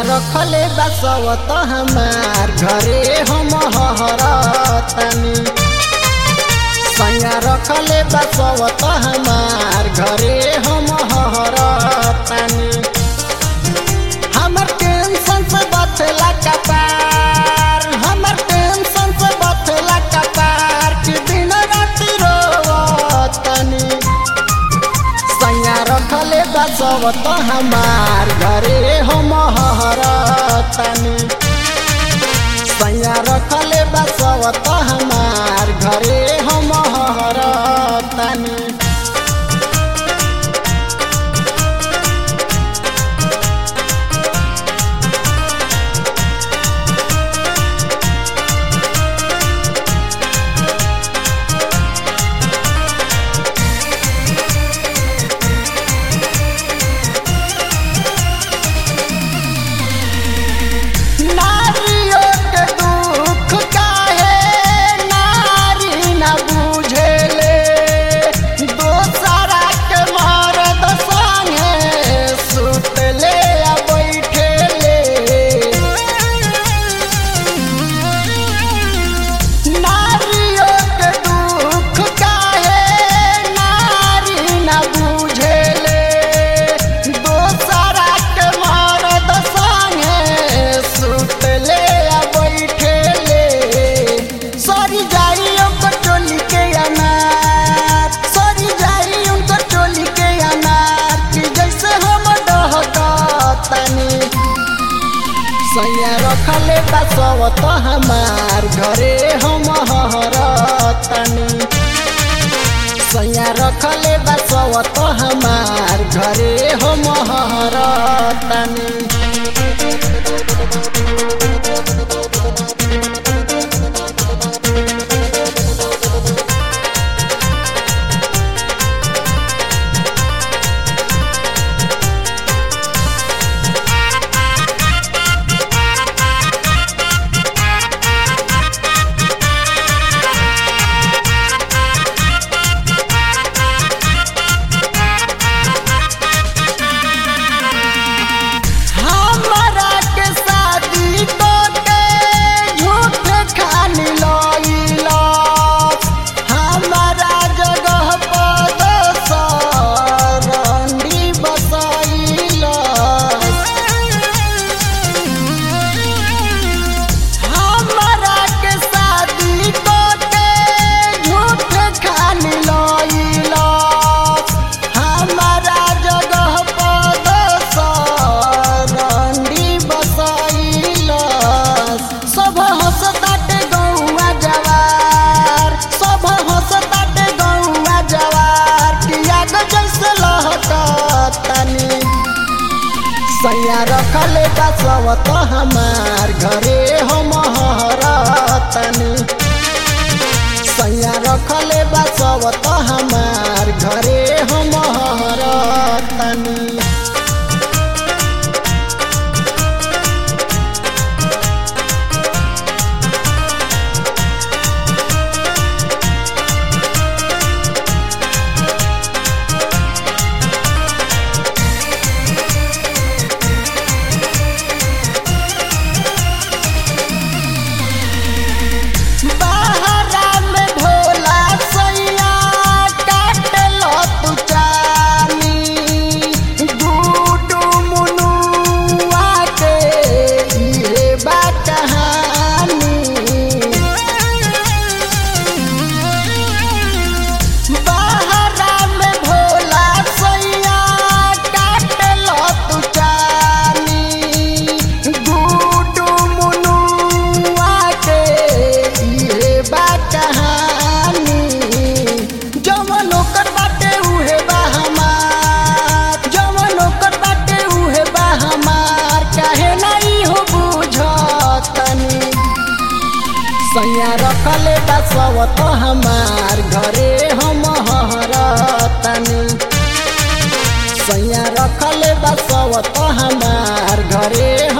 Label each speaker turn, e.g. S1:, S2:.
S1: रखले बसवत हमार घरे हम हरतनी सैया रखले बसवत हमार घरे हम हरतनी हमर टेंशन से बचला कपार हमर टेंशन से बचला कपार कि दिन राति रोवतनी सैया रखले बसवत हमार घरे हम हरतनी सैया रखले बसवत हमार घरे हम हरतनी नारियों के दुख काहे नारी न बुझेले दोसरा के मरद संगे सुतले आ बैठेले नारियों के दुख काहे नारी न बुझेले दोसरा के मरद संगे सुतले आ बैठेले सरी जाई ओकर टोली के अनार सरी जाई उनकर टोली के अनार कि जैसे हम डहकतनी सैया रखले बसवत हमार घरे हम हरतनी सैया रखले बसवत हमार घरे हम हरतनी हमरा के शादी तो के झूठ खानी लइला हमारा जगह पर सरंडी बसैला हमरा के शादी तो के झूठ खानी लइला हमारा जगह पर सरंडी बसैला सब हंसताटे गौआ जवार सब हंसताटे गौआ जवार किया जैसे लहकतनी सैया रखले बसवत हमार घरे हम हरतनी सैया रखले बसवत हमार घरे हम हरतनी बहरा में भोला सैया काटल तू चानी गुडू मुनुआ के इहे बा कहानी बहरा में भोला सैया काटल तू चानी गुडू मुनुआ के इहे बा कहानी जवन ओकर बाटे उहे बा हमार जवन ओकर बाटे उहे बा हमार काहे नहीं हो बुझतनी सैया रखले बसवत हमार घरे हम हरतनी सैया रखले बसवत हमार घरे